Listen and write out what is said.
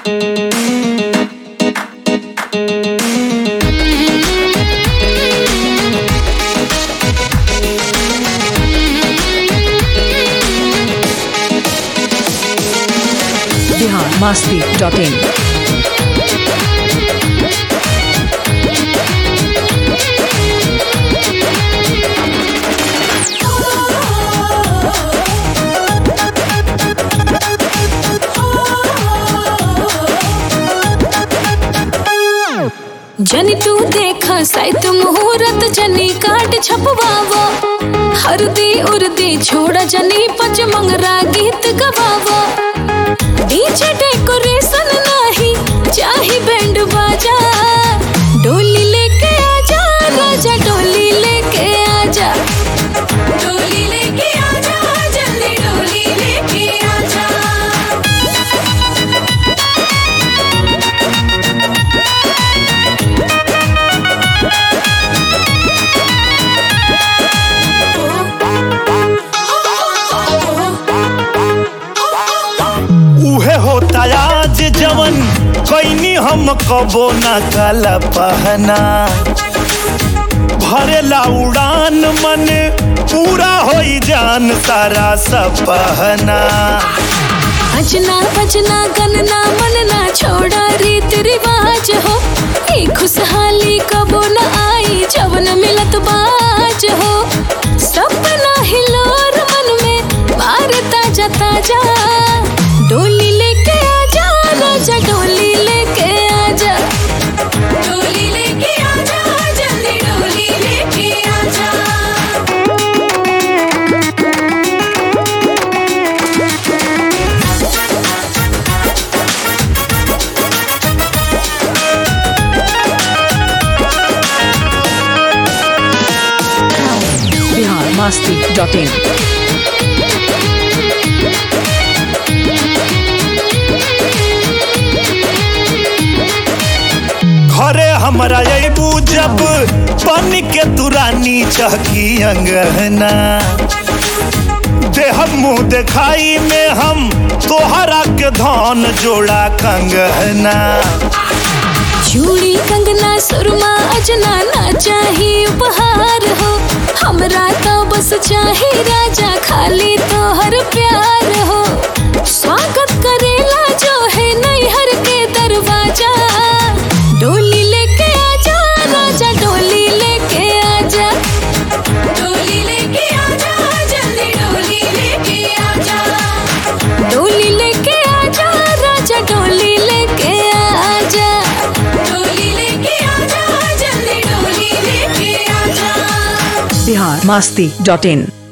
Bihar Masti dot in जनी तू देख साइत मुहूर्त जनी काट छपवावो हरदी उर्दी छोड़ जनी पच मंगरा गीत गवावो डीजे डेकोरेशन नाही चाही बैंड बाजा डोली लेके आजा राजा डोली लेके आजा डोली लेके आजा जल्दी डोली लेके आजा उहे होता आज जवन कैनी हम कबो न काला पहना भरेला उड़ान मन पूरा होई जान सारा सपहना अजना बजना गनना मनना छोड़ा रीत रिवाज हो ई खुशहाली कबो न आई जवन मिलत बाज हो सपना हिलोर मन में मार ताजा ताजा डोली लेके आजा राजा डोली लेके आजा डोली लेके आजा जल्दी डोली लेके आजा बिहार मास्ती डॉट इन घरे हमरा अबू जब बन के तुरानी चहकी अंगना देह मुंह देखाई में हम तोहरा के धन जोड़ा कंगना चूड़ी कंगना सुरमा अजना ना चाही उपहार हो हमरा तो बस चाही राजा खाली तो हर प्यार हो स्वागत करेला जो है नैहर के दरवाजा डोली लेके आजा राजा डोली लेके आजा डोली लेके आजा जल्दी डोली लेके आजा डोली लेके आजा राजा डोली लेके आजा डोली लेके आजा जल्दी डोली लेके आजा बिहार मास्ती डॉट इन